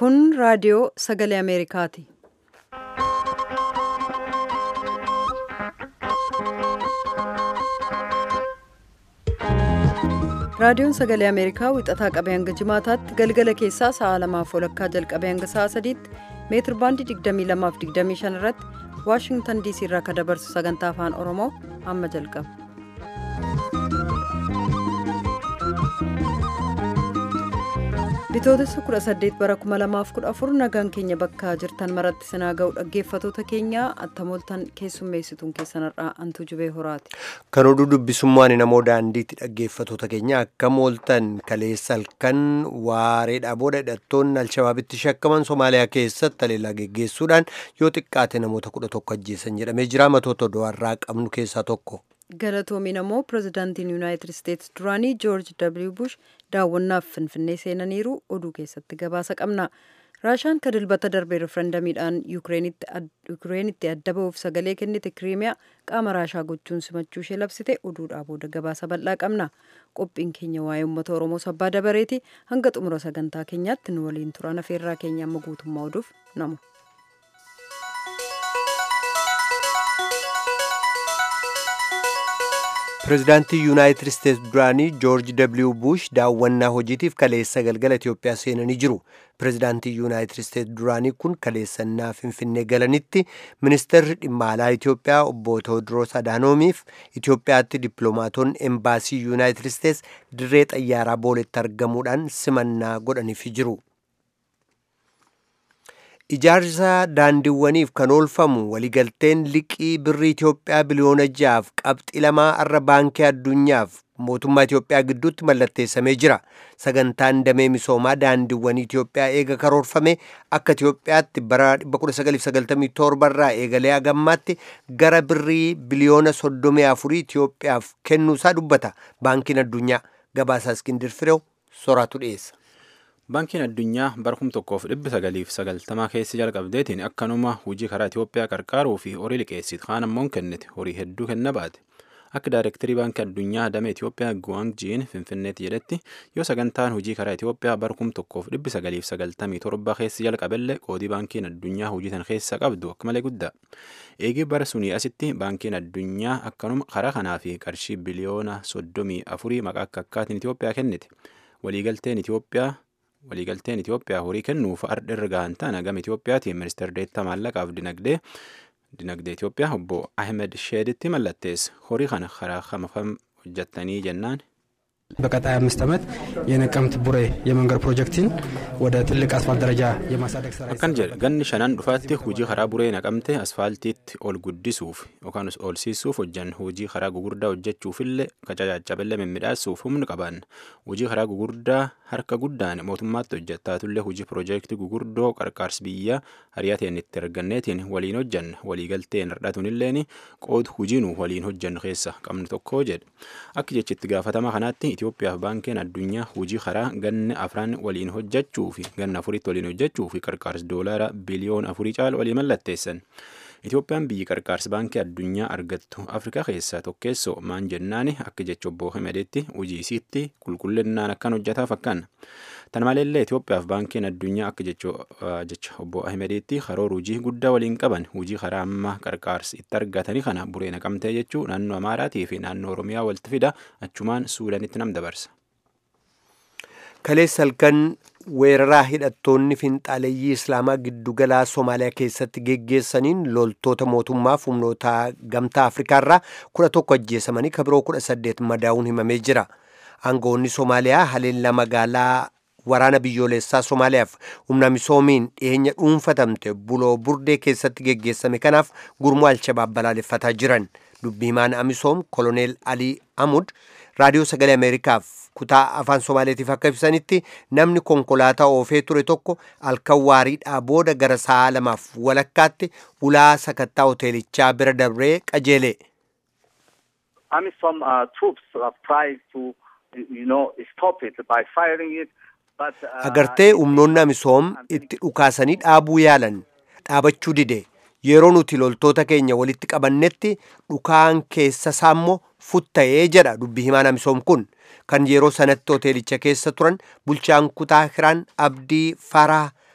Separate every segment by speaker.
Speaker 1: Kun raadiyoo sagalee Ameerikaati. Raadiyoon sagalee Ameerikaa wixataa qabee hanga jimaataatti galgala keessaa sa'a lamaaf walakkaa jalqabee hanga sa'a sadiitti meetir baandii 22 fi 25 irratti Waashingtan DC irraa kan dabarsu sagantaa afaan Oromoo amma jalqaba. Bitootessa 18 bara 2014 nagaan keenya bakka jirtan maratti sinaa ga'u dhaggeeffatoota keenya attamooltan keessummeessituun keessanirraa antuu jubee horaati.
Speaker 2: Kan oduu dubbisummaan namoo daandiitti dhaggeeffatoota keenya akka mooltan kaleessa halkan waareedhaa booda hidhattoonni alshabaabitti shakkaman Somaaliyaa keessatti haleellaa geggeessuudhaan yoo xiqqaate namoota kudha tokko ajjeesan jedhamee jira matoota oduurraa qabnu keessaa tokko.
Speaker 1: galatoomiin ammoo pirezidaantiin yuunaayitid isteetsi duraanii joorji w bush daawwannaaf finfinnee seenaniiru oduu keessatti gabaasa qabna raashaan ka dilbata darbee referendamiidhaan yukireenitti adda ba'uuf sagalee kennite kiriimiyaa qaama raashaa gochuun simachuu ishee labsite oduudhaa booda gabaasa bal'aa qabna qophiin keenya waa'ee uummata oromoo sabbaa dabareeti hanga xumura sagantaa keenyaatti nu waliin turan afeerraa keenya amma guutummaa oduuf namu.
Speaker 2: pireezidaantii yuunaayitid isteetsi duraanii joorji w bush daawwannaa hojiitiif kaleessa galgala itiyoophiyaa seenanii jiru pireezidaantii yuunaayitid isteetsi duraanii kun kaleessannaa finfinnee galanitti ministeerri dhimma alaa itiyoophiyaa obbo tewoodiroos adaanoomiif itiyoophiyaatti dippiloomaatonni embaasii yuunaayitid isteetsi dirree xayyaaraa booletti argamuudhaan simannaa godhaniifi jiru. ijaarsa daandiiwwaniif kan oolfamu waliigalteen liqii birrii Itiyoophiyaa biliyoona ja'aaf qabxii lamaa irra baankii addunyaaf mootummaa Itiyoophiyaa gidduutti mallatteessamee jira. Sagantaan damee misoomaa daandiiwwanii Itiyoophiyaa eega karoorfame akka Itiyoophiyaatti bara 1997 irraa eegalee hagammaatti gara birrii biliyoona 34 Itiyoophiyaaf kennuusaa dubbata. Baankiin addunyaa gabaasaa Iskindir Fireew soraatu dhiyeessa.
Speaker 3: Baankiin addunyaa bara kum tokkoof dhibbi sagaliif sagaltamaa keessi jalqabdeetiin akkanuma hojii karaa Itiyoophiyaa qarqaaruu fi horii liqeessitu kaan ammoo kennite horii hedduu kenna baate. Akka daayirektarii baankii addunyaa damee Itiyoophiyaa Guwaang Jiin Finfinneetti jedhetti yoo sagantaan hojii karaa Itiyoophiyaa bara kum tokkoof dhibbi sagaliif sagaltamii torba keessi jalqabellee qoodii baankiin addunyaa hojii tan keessa qabdu akka malee guddaa. Eegii bara sunii asitti baankiin addunyaa akkanuma karaa kanaa fi qarshii biliyoona soddomii afurii maqaa akka akkaatiin Itiyoophiyaa kennite. Waliigalteen Itiyoophiyaa waliigalteen Itiyoophiyaa horii kennuuf ardhi irra gahan ta'an gama Itiyoophiyaatiin ministeera deettaa maallaqaaf dinagdee dinagdee Itiyoophiyaa obbo Ahmed Sheeditti mallatteesse horii kana karaa kamafam hojjettanii jennaan.
Speaker 4: በቀጣይ አምስት ዓመት የነቀምት ቡሬ የመንገድ ፕሮጀክትን ወደ ትልቅ አስፋልት ደረጃ የማሳደግ ስራ
Speaker 3: akkan jedhe ganni shanan dhufaatti hojii karaa buree naqamte asfaaltiitti ol guddisuuf yookaan ol siisuuf hojjan hojii karaa gugurdaa hojjechuufillee kacacacaballee mimmiidhaasuuf humni qaban hojii karaa gugurdaa harka guddaan mootummaatti hojjettaatullee hojii piroojeektii gugurdoo qarqaarsi biyya hariyateen itti arganneetiin waliin hojjanne waliigalteen hardhatunilleen qoodu hojiinu waliin hojjannu keessa qabnu tokko jedhe akka jechitti gaafatama kanaatti Itoophiyaaf baankiin addunyaa hojii karaa ganna afran waliin hojjechuu fi ganna afuritti waliin hojjechuu fi qarqaarsi doolaara biliyoon afurii caalu walii mallatteessan. Itoophiyaan biyyi qarqaarsi baankii addunyaa argattu Afrikaa keessaa tokkeessoo maan jennaani akka jecha obbo Himadeetti hojii isiitti qulqullinnaan akkan hojjetaaf akkan. Tan maleellee Itoophiyaaf baankiin addunyaa akka jecha obbo Ahmediitti karoora hojii guddaa waliin qaban hojii karaa amma qarqaarsi itti argatanii kana buree naqamtee jechuu naannoo Amaaraatii fi naannoo Oromiyaa walitti fida achumaan Suudaanitti nam dabarsa.
Speaker 2: Kaleessa halkan weeraraa hidhattoonni finxaaleeyyii Islaamaa giddugalaa Somaaliyaa keessatti geggeessaniin loltoota mootummaaf humnoota gamtaa Afrikaarraa kudha tokko ajjeesamanii kabiroo kudha saddeet madaa'uun himamee jira. Aangoonni Somaaliyaa haleellaa magaalaa waraana biyyoolessaa Somaaliyaaf humna misoomiin dhiyeenya dhuunfatamte buloo burdee keessatti geggeessame kanaaf gurmuu alshabaab balaaleffataa jiran dubbii himaan amisoom koloneel alii amud raadiyoo sagalee ameerikaaf kutaa afaan somaaleetiif akka ibsanitti namni konkolaataa oofee ture tokko halkan waariidhaa booda gara sa'a lamaaf walakkaatti ulaa sakattaa hoteelichaa bira dabree qajeele.
Speaker 5: AMISOM uh, troops have tried to, you know, stop it by firing it.
Speaker 2: agartee humnoonni amisoom itti dhukaasanii dhaabuu yaalan dhaabachuu dide yeroo nuti loltoota keenya walitti qabannetti dhukaan keessa saammoo futta'ee jedha dubbi himaan amisoom kun kan yeroo sanatti hoteelicha keessa turan bulchaan kutaa hiraan abdii faraa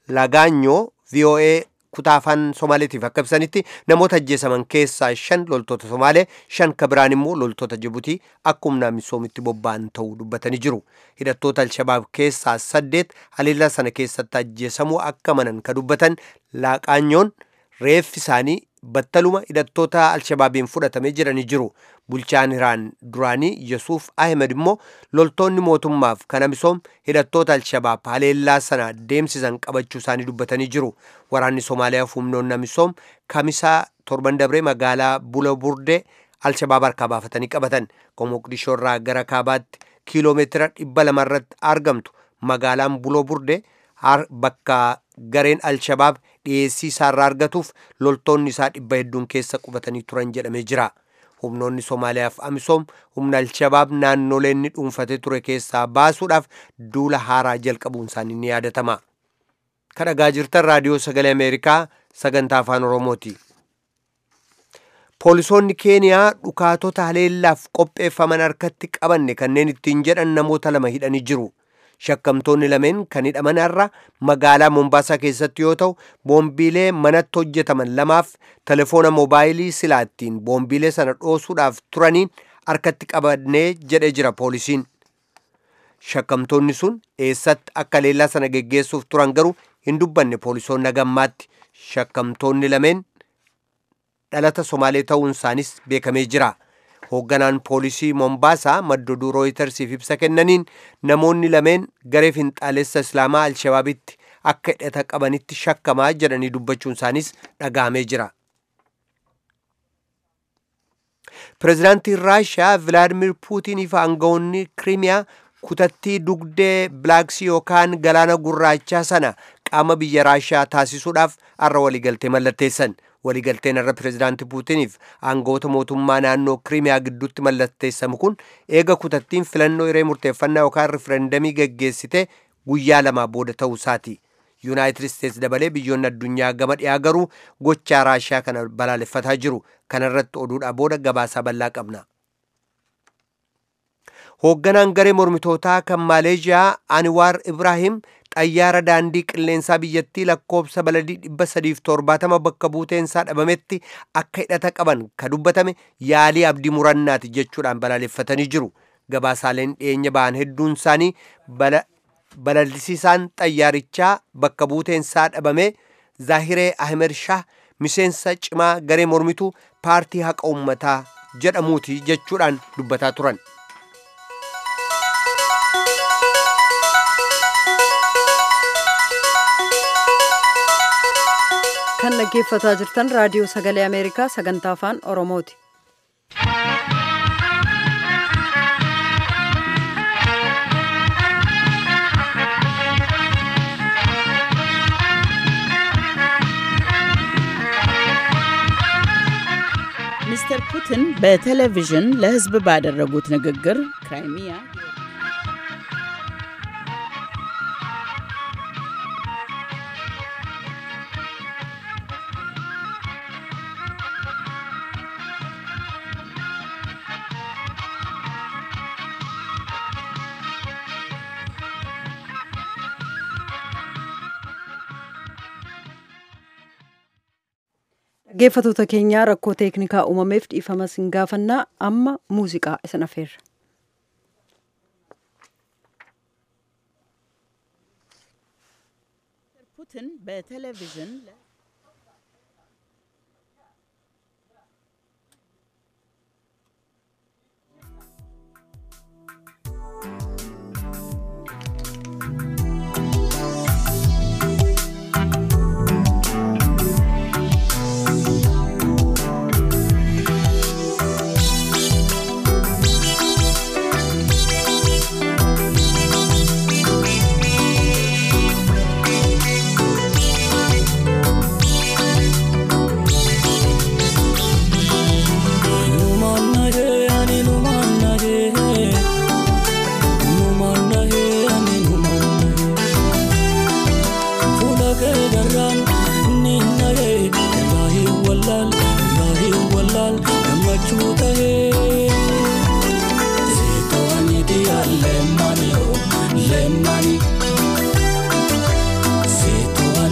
Speaker 2: lagaanyoo voa kutaa afaan somaaleetiif akka ibsanitti namoota ajjeesaman keessaa shan loltoota somaalee shan ka biraan immoo loltoota jibutii akka humnaa misoomitti bobba'an ta'uu dubbatanii jiru hidhattoota alshabaab keessaa saddeet haleellaa sana keessatti ajjeesamuu akka manan ka dubbatan lagaanyoon reeffi isaanii battaluma hidhattoota alshabaabiin fudhatamee jiranii jiru bulchaan iraan duraanii yesuuf ahmed immoo loltoonni mootummaaf kana misoom hidhattoota alshabaab haleellaa sana deemsisan qabachuu isaanii dubbatanii jiru waraanni somaaliyaa fi humnoonni misoom kamisaa torban dabree magaalaa bula burdee alshabaab harkaa baafatanii qabatan moqdishoo irraa gara kaabaatti kiiloomeetira dhibba lamarratti argamtu magaalaan buloo burdee bakka gareen alshabaab dhiyeessii isaarraa argatuuf loltoonni isaa dhibba hedduun keessa qubatanii turan jedhamee jira humnoonni somaaliyaaf amisoom humna alshabaab naannolee inni dhuunfatee ture keessaa baasuudhaaf duula haaraa jalqabuun isaanii ni yaadatama kan dhagaa jirtan raadiyoo sagalee ameerikaa sagantaa afaan oromooti poolisoonni keeniyaa dhukaatota haleellaaf qopheeffaman harkatti qabanne kanneen ittiin jedhan namoota lama hidhanii jiru shakkamtoonni lameen kan hidhaman irra magaalaa mombaasaa keessatti yoo ta'u boombiilee manatti hojjetaman lamaaf telefoona moobaayilii silaattiin boombiilee sana dhoosuudhaaf turaniin harkatti qabannee jedhee jira poolisiin shakkamtoonni sun eessatti akka haleellaa sana geggeessuuf turan garuu hin dubbanne poolisoonni hagammaatti shakkamtoonni lameen dhalata somaalee ta'uun isaanis beekamee jira hoogganaan poolisii mombaasaa madda oduu rooyitersiif ibsa kennaniin namoonni lameen garee finxaalessa islaamaa alshabaabitti akka hidhata qabanitti shakkamaa jedhanii dubbachuun isaanis dhaga'amee jira pireezidaantiin raashiyaa vilaadimir puutinii fi aangawoonni kiriimiyaa kutattii dugdee bilaaksii yookaan galaana gurraachaa sana qaama biyya raashiyaa taasisuudhaaf har'a waliigaltee mallatteessan waliigalteen irra pireezidaantii puutiniif aangawoota mootummaa naannoo kiriimiyaa gidduutti mallatteessamu kun eega kutattiin filannoo hiree murteeffannaa yookaan riferendamii geggeessite guyyaa lamaa booda ta'uu isaati yuunaayitid isteets dabalee biyyoonni addunyaa gama dhiyaa garuu gochaa raashiyaa kana balaaleffataa jiru kanarratti oduudhaa booda gabaasaa bal'aa qabna hoogganaan garee mormitootaa kan maaleeshiyaa aniwaar ibraahim xayyaara daandii qilleensaa biyyattii lakkoobsa baladii dhibba sadiif torbaatama bakka buuteensaa dhabametti akka hidhata qaban ka dubbatame yaalii abdii murannaati jechuudhaan balaaleffatanii jiru gabaasaaleen dhiyeenya ba'an hedduun isaanii balalisiisaan xayyaarichaa bakka buuteensaa dhabame zaahiree ahmed shah miseensa cimaa garee mormituu paartii haqa ummataa jedhamuuti jechuudhaan dubbataa turan.
Speaker 1: kan dhaggeeffataa jirtan raadiyoo sagalee ameerikaa sagantaa afaan oromooti
Speaker 6: ሚስተር ፑቲን በቴሌቪዥን ለሕዝብ ባደረጉት ንግግር ክራይሚያ
Speaker 1: dhaggeeffatoota keenyaa rakkoo teeknikaa uumameef dhiifama sin gaafannaa amma muuziqaa isin afeerra.
Speaker 6: ፑቲን በቴሌቪዥን
Speaker 7: Lemani,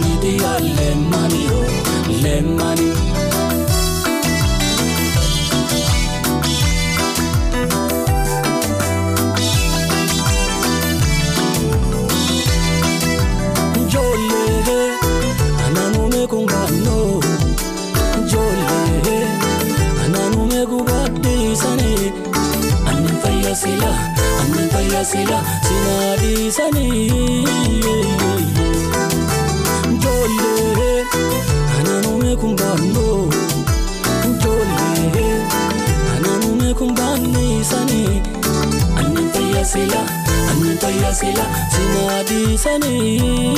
Speaker 7: sila annin fayya sila sinaa dhiisanii ijoollee anaanume kun baannoo ijoollee anaanume kun baanniisanii annin fayya sila annin fayya sila sinaa dhiisanii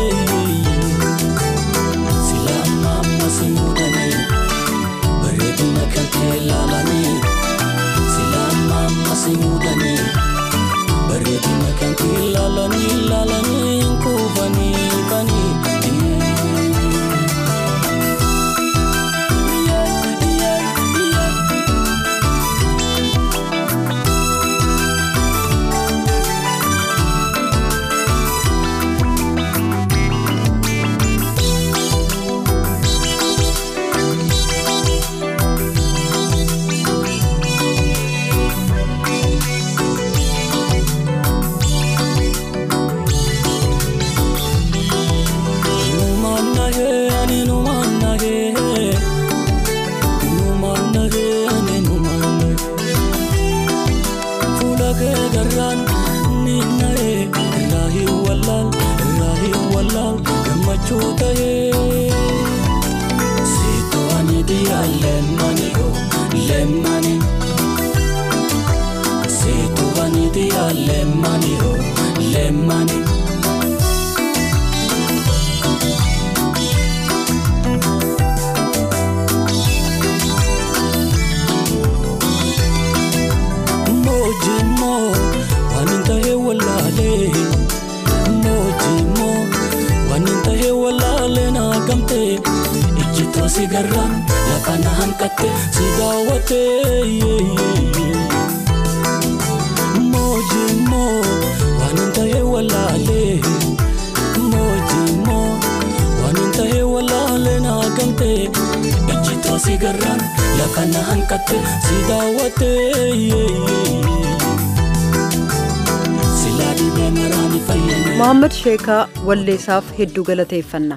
Speaker 7: sila amma amma si muudanii bareedina kan kee laalanii sila amma amma si muudanii bareedina kan kee laalanii laalanii kuufanii kanii. Lemani, oh, lemani. Mojimo, waninta he walale. Mojimo, waninta he walale na gamte. Ijjito si garran, lafa na hanqatte si daawwatte. Mojimo, waninta he walale. Mojimo, waninta he walale na gamte. Ijjito si garran, lafa na hanqatte si daawwatte. Silaa dhibee maraani fayyane.
Speaker 1: mohaammed sheekaa walleessaaf hedduu galateeffanna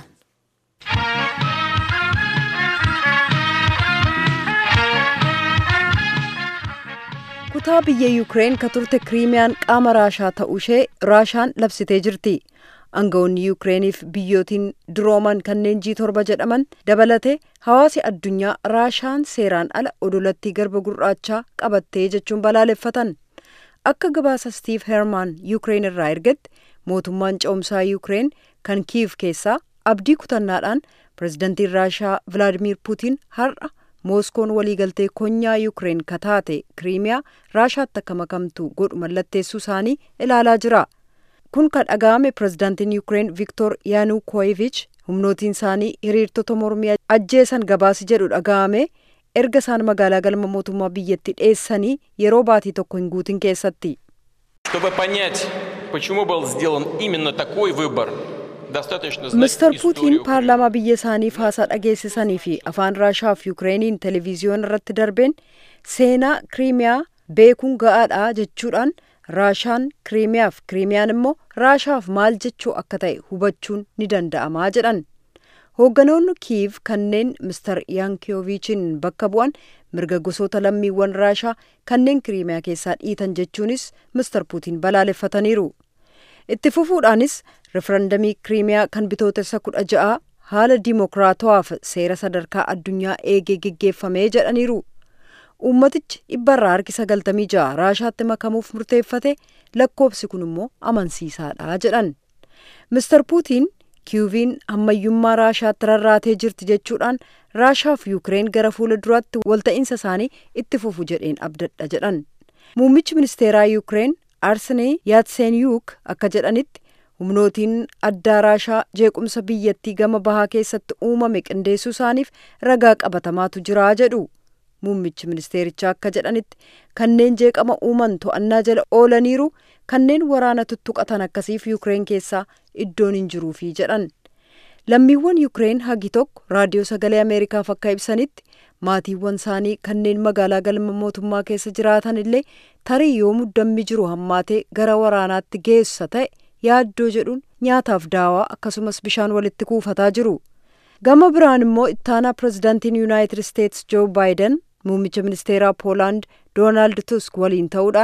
Speaker 1: kutaa biyya yuukireen ka turte kiriimiyaan qaama raashaa ta'uu ishee raashaan labsitee jirti aangawoonni yuukireeniif biyyootiin durooman kanneen jii torba jedhaman dabalate hawaasi addunyaa raashaan seeraan ala odolattii garba gurraachaa qabattee jechuun balaaleffatan akka gabaasa stiiv hermaan yuukireen irraa ergetti mootummaan ce'umsaa yuukireen kan kiiv keessaa abdii kutannaadhaan pirezidantiin raashaa vilaadimiir puutiin har'a mooskoon waliigaltee konyaa yuukireen kataate kiriimiyaa raashaatti akka makamtu godhu mallatteessuu isaanii ilaalaa jira kun kan dhaga'ame pirezidantiin yuukireen viktor yaanukoovich humnootiin isaanii hiriirtota mormii ajjeesan gabaasi jedhu dhaga'ame erga isaan magaalaa galma mootummaa biyyatti dheessanii yeroo baatii tokko hin guutin keessatti.
Speaker 8: Чтобы понять, почему был сделан именно такой выбор, достаточно знать
Speaker 1: Mister
Speaker 8: историю
Speaker 1: Puutiin
Speaker 8: Украины.
Speaker 1: paarlaamaa biyya isaaniif haasaa dhageessisanii fi afaan Raashaa fi Yukireeniin televiziyoon irratti darbeen seenaa Kiriimiyaa beekuun ga'aadha jechuudhaan Raashaan Kiriimiyaaf Kiriimiyaan immoo Raashaaf maal jechuu akka ta'e hubachuun ni danda'amaa jedhan. Hoogganoonni Kiiv kanneen Mister Yankiyoovichiin bakka bu'an mirga gosoota lammiiwwan Raashaa kanneen Kiriimiyaa keessaa dhiitan jechuunis Mister Puutiin balaaleffataniiru. Itti fufuudhaanis referendamii Kiriimiyaa kan bitootessa kudha ja'a haala dimokiraatawaaf seera sadarkaa addunyaa eegee geggeeffamee jedhaniiru. Uummatichi dhibbarraa harki sagaltamii ja'a Raashaatti makamuuf murteeffate lakkoofsi kun immoo amansiisaadha jedhan. Mister Puutiin Kiiviin ammayyummaa Raashaatti rarraatee jirti jechuudhaan Raashaa fi Yuukireen gara fuula duraatti walta'iinsa isaanii itti fufu jedheen abdadha jedhan. Muummichi ministeeraa Yuukireen Arsenii Yaatsenyuuk akka jedhanitti humnootiin addaa Raashaa jeequmsa biyyattii gama bahaa keessatti uumame qindeessuu isaaniif ragaa qabatamaatu jira jedhu. Muummichi ministeerichaa akka jedhanitti kanneen jeeqama uuman to'annaa jala oolaniiru kanneen waraana tuttuqatan akkasiif Yuukireen keessaa iddoon hin jiruufi jedhan. Lammiiwwan Yuukireen hagi tokko raadiyoo sagalee Ameerikaaf akka ibsanitti maatiiwwan isaanii kanneen magaalaa galma mootummaa keessa jiraatan illee tarii yoo muddammi jiru hammaatee gara waraanaatti geessa ta'e yaaddoo jedhuun nyaataaf daawaa akkasumas bishaan walitti kuufataa jiru. Gama biraan immoo ittaanaa pirezidaantiin Yuunaayitid Isteetsi Joo Baayiden muummicha ministeeraa Poolaand Doonaald Tusk waliin ta'uudhaan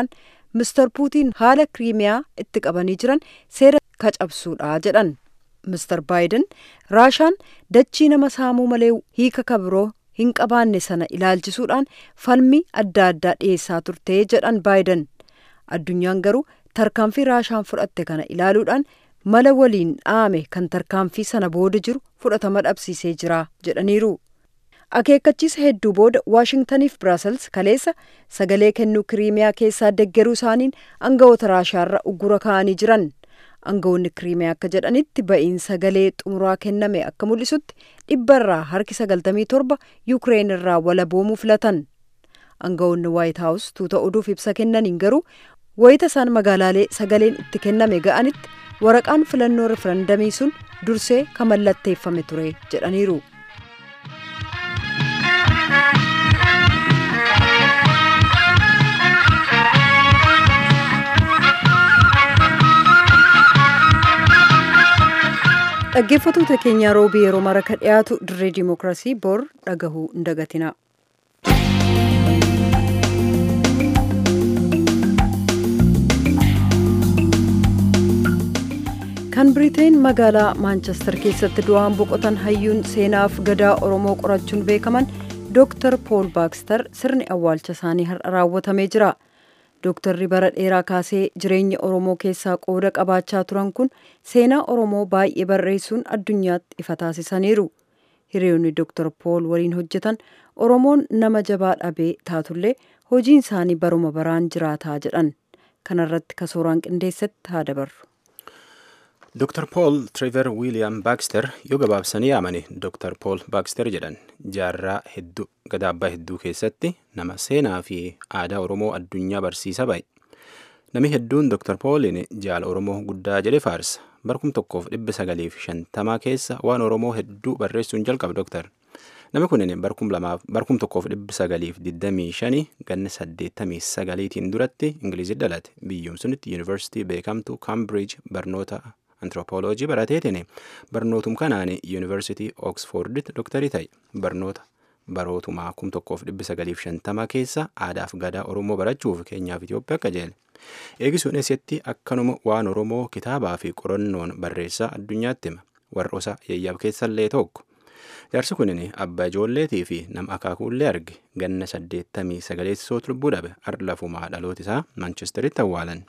Speaker 1: mister puutiin haala kiriimiyaa itti qabanii jiran seera kacabsuudha jedhan mister baayiden raashaan dachii nama saamuu malee hiika kabiroo hin qabaanne sana ilaalchisuudhaan falmii adda addaa dhiyeessaa turte jedhan baayiden addunyaan garuu tarkaanfii raashaan fudhatte kana ilaaluudhaan mala waliin dhaame kan tarkaanfii sana booda jiru fudhatama dhabsiisee jira jedhaniiru. akeekkachiisa hedduu booda waashingtaniif biraasels kaleessa sagalee kennuu kiriimiyaa keessaa deggeruu isaaniin aangawoota raashaarra uggura kaa'anii jiran aangawoonni kiriimiyaa akka jedhanitti ba'iin sagalee xumuraa kenname akka mul'isutti dhibbarraa harki sagaltamii torba yuukireen irraa walaboomuu filatan aangawoonni waayit haawus tuuta oduuf ibsa kennaniin garuu wayita isaan magaalaalee sagaleen itti kenname ga'anitti waraqaan filannoo referendamii sun dursee kan mallatteeffame ture jedhaniiru. dhaggeeffattoota keenya roobii yeroo mara ka dhiyaatu dirree dimookiraasii bor dhagahuu hin dagatina. kan biriteen magaalaa maanchestar keessatti du'aan boqotan hayyuun seenaaf gadaa oromoo qorachuun beekaman dooktar pool baakstar sirni awwaalcha isaanii har'a raawwatamee jira. dooktarri bara dheeraa kaasee jireenya oromoo keessaa qooda qabaachaa turan kun seenaa oromoo baay'ee barreessuun addunyaatti ifa taasisaniiru hiriyoonni dooktar pool waliin hojjetan oromoon nama jabaa dhabee taatullee hojiin isaanii baruma baraan jiraataa jedhan kanarratti kasooraan qindeessatti haa dabarru.
Speaker 3: Dr. Paul Trevor William Baxter yoo gabaabsanii yaamani Dr. Paul Baxter jedhan jaarraa hedduu gadaabbaa hedduu keessatti nama seenaa fi aadaa Oromoo addunyaa barsiisa ba'e. Nami hedduun Dr. Paulin jaala Oromoo guddaa jedhe faarsa. Barkum tokkoof dhibba sagaliif shantamaa keessa waan Oromoo hedduu barreessuun jalqabe Dr. Nami kunin barkum lamaaf barkum tokkoof dhibba sagaliif digdamii shanii ganna saddeettamii sagaliitiin duratti Ingilizii dhalate. Biyyuum sunitti yuunivarsiitii beekamtu Cambridge barnoota antiroopooloojii barateetiin barnootum kanaan yuunivarsiitii ooksfoorditti doktarii ta'e barnoota barootumaa kum tokkoof dhibbi sagaliif shantama keessa aadaaf gadaa oromoo barachuuf keenyaaf Itoophiyaa akka jeele. Eegisuun eessatti akkanuma waan oromoo kitaabaa fi qorannoon barreessaa addunyaatti hima warra osa yayyaab keessallee tokko. Jaarsi kunin abbaa ijoolleetii fi nama akaakuullee arge ganna saddeettamii sagaleessisootu lubbuu dhabe arlafumaa dhaloota isaa maanchesteritti awwaalan.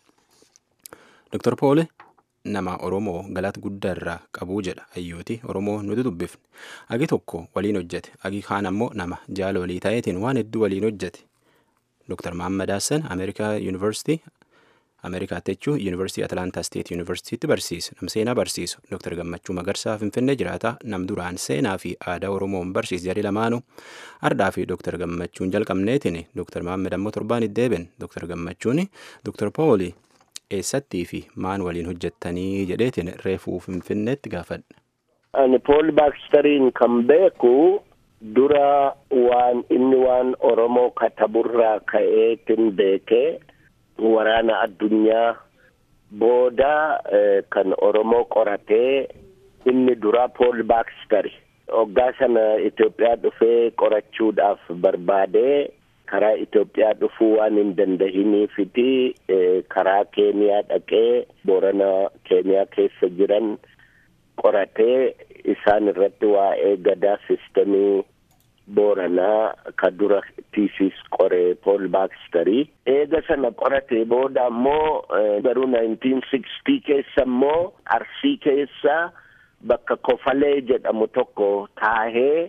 Speaker 3: Dr. Poole nama Oromoo galata guddaa irraa qabuu jedha hayyooti Oromoo nuti dubbifne agi tokko waliin hojjete agi kaan ammoo nama jaala walii ta'eetiin waan hedduu waliin hojjete Dr. Mahammad Hassan Ameerikaa Yuunivarsiitii Ameerikaatti jechuun Yuunivarsiitii Atlaantaa Steet Yuunivarsiitiitti barsiisa nam seenaa barsiisu Dr. Gammachuu Magarsaa Finfinnee jiraata nam duraan seenaa fi aadaa Oromoon barsiis jedhi lamaanuu ardaa fi Dr. Gammachuun jalqabneetiin Dr. Mahammad ammoo torbaan iddeeben Dr. Gammachuun Dr. Pooli eessattii fi maan waliin hojjettanii jedheetiin reefuu finfinneetti gaafadhe.
Speaker 9: Ani Pool Baakstariin kan beeku dura waan inni waan Oromoo kataburraa ka'eetin beekee waraana addunyaa booda kan Oromoo qoratee inni dura Pool Baakstari. Hoggaa sana Itoophiyaa dhufee qorachuudhaaf barbaadee karaa Itoophiyaa dhufuu waan hin dandahiniifiti karaa Keeniyaa dhaqee Boorana Keeniyaa keessa jiran qoratee isaan irratti waa'ee gadaa sistemii Booranaa ka dura tiisiis qoree Pool Baakstarii. Eega sana qoratee booda ammoo garuu 1960 keessa ammoo Arsii keessa bakka Kofalee jedhamu tokko taahee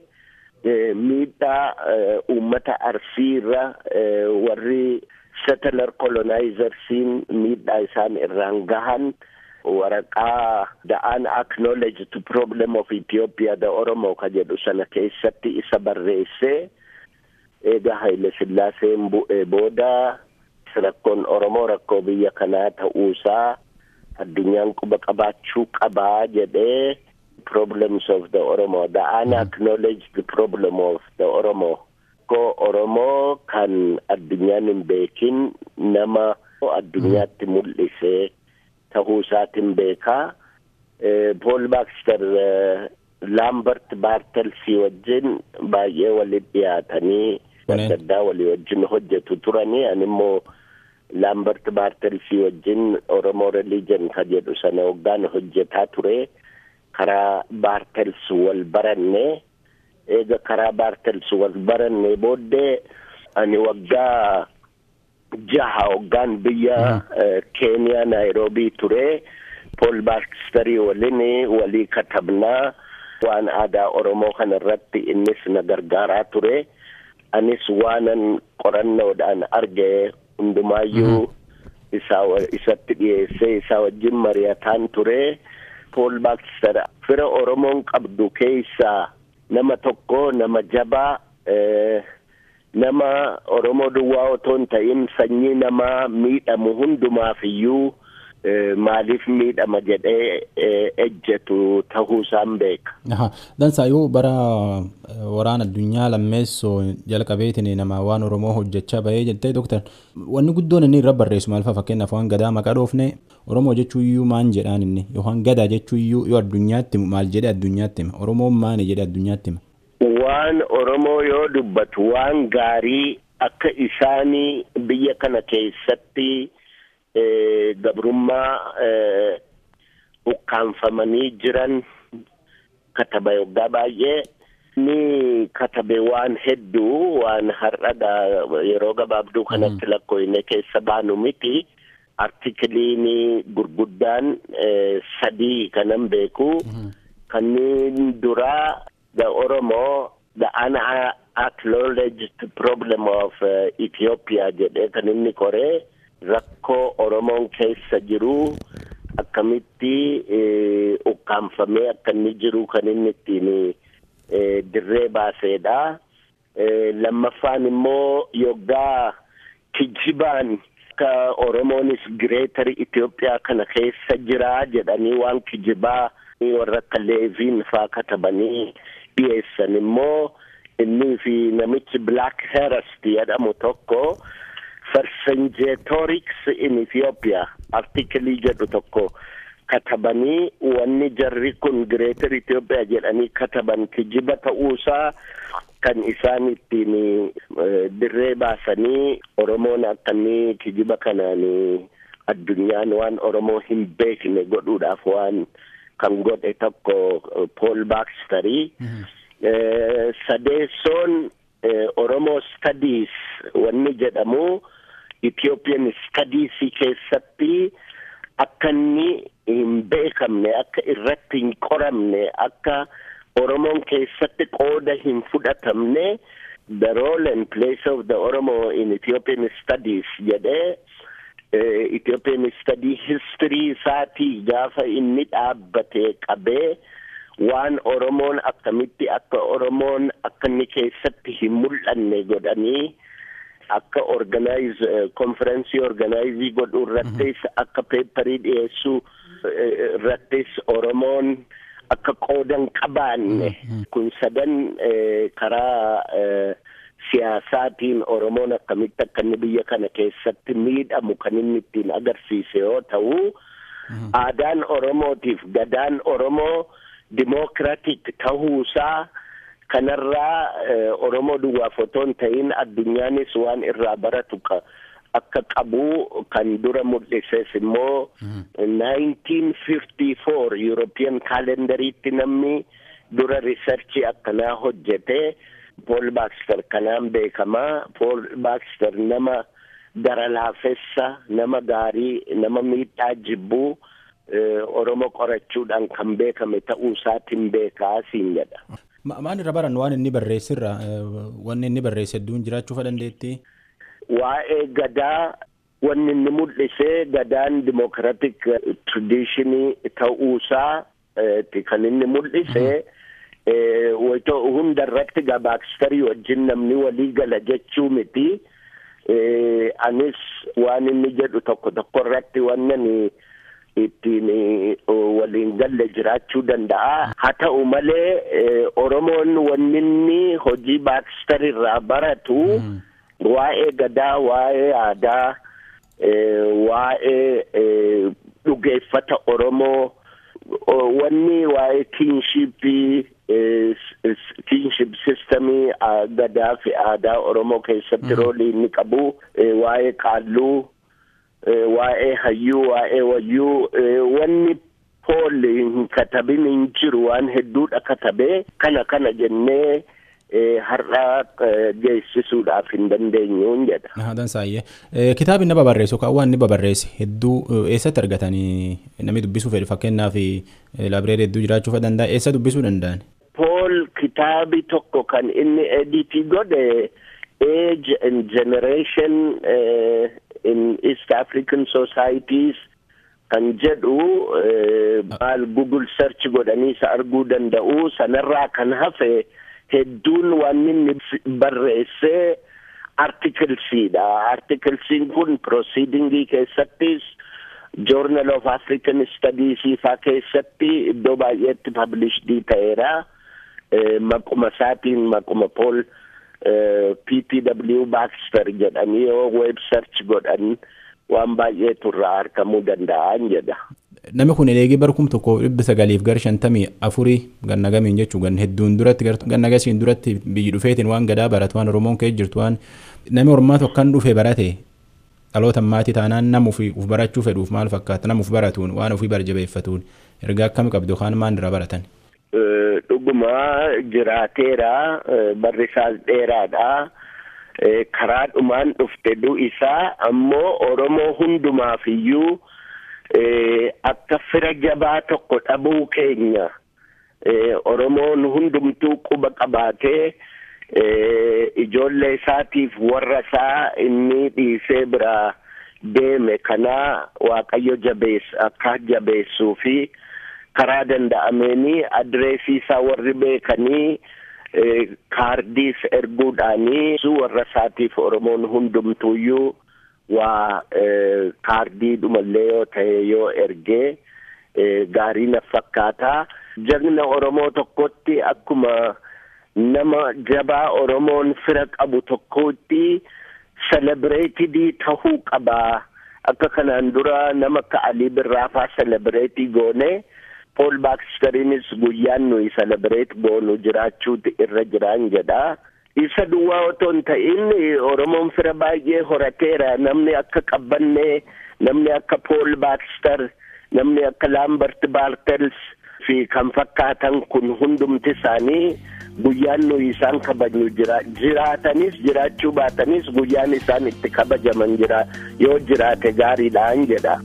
Speaker 9: miidhaa uummata arsii irra warri settler colonizersiin miidhaa isaan irraan gahan waraqaa the unacknowledged problem of Ethiopia the Oromo ka jedhu sana keessatti isa barreessee eega Haile Sillaaseen bu'ee booda rakkoon Oromoo rakkoo biyya kanaa ta'uusaa addunyaan quba qabaachuu qabaa jedhee problems of the Oromo, the unacknowledged problem of the Oromo. Ko Oromoo kan addunyaan hin beekin nama addunyaatti mul'isee tahuu isaatiin beekaa. Paul Baxter Lambert Bartelsii wajjin baay'ee walitti dhiyaatanii adda addaa walii wajjin hojjetu turanii ani immoo laambert baartelsii wajjin oromoo reliijan ka jedhu sana waggaan hojjetaa ture karaa baartels wal baranne eega karaa baartels wal baranne booddee ani waggaa jaha waggaan biyya keeniyaa naayiroobii ture pool baarkistarii waliin walii katabnaa waan aadaa oromoo kana irratti innis na gargaaraa ture anis waanan qorannoodhaan arge hundumaayyuu isaa isatti dhiyeessee isaa wajjin mari'ataan ture pool baarkistar fira oromoon qabdu keessaa nama tokko nama jabaa nama oromoo duwwaa otoo hin ta'in sanyii namaa miidhamu hundumaaf iyyuu maaliif miidhama jedhee ejjetu ta'uu isaan beeka.
Speaker 3: Dansaayyuu bara waraana addunyaa lammeessoo jalqabeetiin nama waan Oromoo hojjechaa bahee jettee doktar wanni guddoon inni irra barreessu maal fa'a fakkeenyaaf waan gadaa maqaa dhoofne Oromoo jechuu iyyuu maan jedhaan inni yookaan gadaa jechuu iyyuu yoo addunyaatti maal jedhee addunyaatti hima Oromoon maani jedhee addunyaatti hima.
Speaker 9: Waan Oromoo yoo dubbatu waan gaarii akka isaanii biyya kana keessatti gabrummaa ukkaanfamanii jiran kataba yoggaa baay'ee ni katabe waan hedduu waan har'adha yeroo gabaabduu kanatti lakkoofne keessa baanu miti artikiliin gurguddaan sadii kanan beeku kanneen duraa the Oromo the unacknowledged problem of uh, Ethiopia jedhee kan inni koree rakkoo Oromoon keessa jiru akkamitti ukkaanfamee akka inni jiru kan inni ittiin dirree baaseedha. Lammaffaan immoo yoggaa kijibaan akka Oromoonis gireetar Itoophiyaa kana keessa jira jedhanii waan kijibaa warra akka leeviin faa katabanii dhiyeessan immoo innii fi namichi black herest jedhamu tokko Vercingetorix in Ethiopia artikelii jedhu tokko katabanii wanni jarri kun gireetar Itoophiyaa jedhanii kataban kijiba ta'uusaa kan isaan ittiin dirree baasanii Oromoon akkamii kijiba kanaan addunyaan waan Oromoo hin beekne godhuudhaaf waan kan godhe tokko Paul Baxterii. Sadeessoon Oromoo Studies wanni jedhamu Ethiopian Studies keessatti akka inni hin beekamne akka irratti hin qoramne akka Oromoon keessatti qooda hin fudhatamne the role and place of the Oromo in Ethiopian Studies jedhee Ethiopian Study history isaatii gaafa inni dhaabbate qabee waan Oromoon akkamitti akka Oromoon akka inni keessatti hin mul'anne godhanii akka organize konferensii organizii godhuu irrattis akka peeparii dhiyeessuu irrattis Oromoon akka qoodan qabaanne kun sadan karaa siyaasaatiin Oromoon akkamitti akka inni biyya kana keessatti miidhamu kan inni ittiin agarsiise yoo ta'u aadaan Oromootiif gadaan Oromoo dimookiraatik ta'uusaa kanarraa Oromoo duwwaaf otoo hin ta'in addunyaanis waan irraa baratu akka qabu kan dura mul'ises immoo 1954 European calendariitti namni dura riisarchii akkanaa hojjete Paul Baxter kanaan beekamaa Paul Baxter nama gara laafessa nama gaarii nama miidhaa jibbuu Oromoo qorachuudhaan kan beekame ta'uu isaatiin beekaa siin jedha.
Speaker 3: Maal irra baran waan inni barreessirra wanni inni barreesse hedduun jiraachuu dandeetti?
Speaker 9: Waa'ee gadaa wanni inni mul'ise gadaan dimokiraatik tradishinii ta'uusaa kan inni mul'ise hunda irratti gabaakstarii wajjin namni walii gala jechuu miti. Anis waan inni jedhu tokko tokko irratti wannan ittiin waliin galle jiraachuu danda'a. Haa ta'u malee Oromoon wanni inni hojii baakstarii irraa baratu waa'ee gadaa, waa'ee aadaa, waa'ee dhugeeffata Oromoo, wanni waa'ee kiinshipii kiinship sistemii gadaa fi aadaa Oromoo keessatti roolii inni qabu waa'ee qaalluu waa'ee hayyuu waa'ee wayyuu wanni pool hin katabin hin jiru waan hedduudha katabee kana kana jennee har'a geessisuudhaaf hin dandeenyuun jedha.
Speaker 3: Haadhan saayyee kitaabni nama barreessu kan waan inni babarreesse hedduu eessatti argatanii namni dubbisuu fedhu fakkeenyaaf laabireerii hedduu jiraachuu danda'a eessa dubbisuu danda'an.
Speaker 9: Pool kitaabi tokko kan inni editii godhe age and generation uh, in East African societies kan jedhu maal google search godhanii isa arguu danda'u sanarraa kan hafe hedduun waan inni barreesse artikelsiidha artikelsiin kun proceedingii keessattis journal of african studies faa keessatti iddoo baay'eetti published ta'eera maquma isaatiin maquma pool ppw baxter jedhanii yoo web search godhan waan baay'eetu irraa argamuu danda'an jedha.
Speaker 3: Namni kun eegee barkum tokko dhibba sagaliif gara shantamii afurii ganna gamiin jechuun gan hedduun duratti ganna gasiin duratti biyyi dhufeetiin waan gadaa baratu waan Oromoon kee jirtu waan namni Oromaatu akkan dhufe barate dhaloota maatii taanaan nama uf barachuu fedhuuf maal fakkaata nama uf baratuun waan ofii barjabeeffatuun ergaa akkami qabdu kaan maan irraa baratan.
Speaker 9: Dhuguma jiraateera barri isaas dheeraadha. karaa dhumaan dhufte du'isaa ammoo Oromoo hundumaaf iyyuu akka fira jabaa tokko dhabuu keenya Oromoon hundumtuu quba qabaatee ijoollee isaatiif warra isaa inni dhiisee biraa deeme kanaa Waaqayyo jabeessa akka jabeessuu fi karaa danda'ameeni adreesii isaa warri beekanii kaardiis erguudhaanii warra isaatiif oromoon hundumtuuyyuu waa kaardii dhumallee yoo ta'e yoo ergee gaarii na fakkaataa jagna oromoo tokkotti akkuma nama jabaa oromoon fira qabu tokkotti selebireetidii tahuu qabaa akka kanaan dura nama akka alii birraafaa selebireetii goone Pool Baakisteriinis guyyaan nuyi selebireet goonu jiraachuuti irra jiraan jedha. Isa duwwaa otoo hin ta'in Oromoon fira baay'ee horateera. Namni akka Qabbannee, namni akka Pool Baakister, namni akka Laambert Baartels fi kan fakkaatan kun hundumti isaanii guyyaan nuyi isaan kabajnu jira. Jiraatanis jiraachuu baatanis guyyaan isaan itti kabajaman jira. Yoo jiraate gaariidhaan jedha.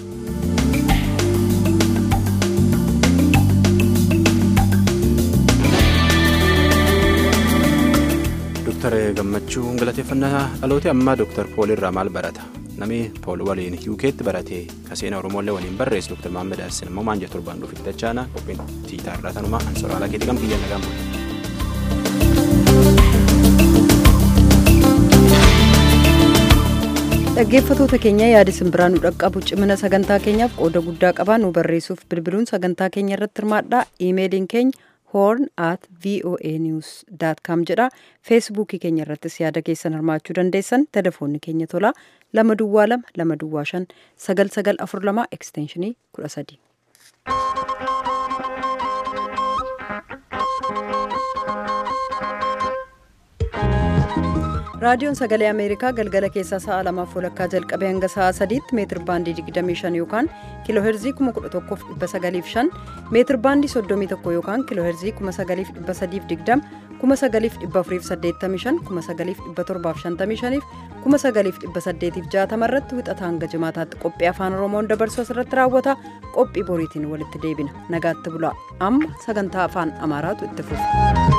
Speaker 3: Dooktar Gammachuu galateeffannaa dhaloota ammaa Dooktar Pool irraa maal barata? Namni Pool waliin UK'tti barate kaseena Oromoolee waliin barreesse Dooktar Maammed Hassan immoo maal jedhu torbaan dhufitti dachaana qophiin tiitaa irraa tanumaa ansoraalaa keetii kan biyya nagaan bulu.
Speaker 1: dhaggeeffatoota keenya yaada isin biraa nu dhaqqabu cimina sagantaa keenyaaf qooda guddaa qabaa nu barreessuuf bilbiluun sagantaa keenya irratti hirmaadhaa iimeeliin keenya horn at voa news com jedha feesbuukii keenya irrattis yaada keessan hirmaachuu dandeessan telefoonni keenya tolaa lama duwwaa lama lama duwwaa shan sagal sagal afur lama ekstenshinii kudha sadii. raadiyoon sagalee ameerikaa galgala keessaa sa'a lamaaf walakkaa jalqabee hanga sa'a sadiitti meetir baandii 25 yookaan kiiloo heerzii 11,905 meetir baandii 31 yookaan kiiloo heerzii 9,320 9,485 9,755 9,860 irratti wixata hanga jimaataatti qophii afaan oromoon dabarsu asirratti raawwata qophii boriitiin walitti deebina nagaatti bulaa amma sagantaa afaan amaaraatu itti fufa.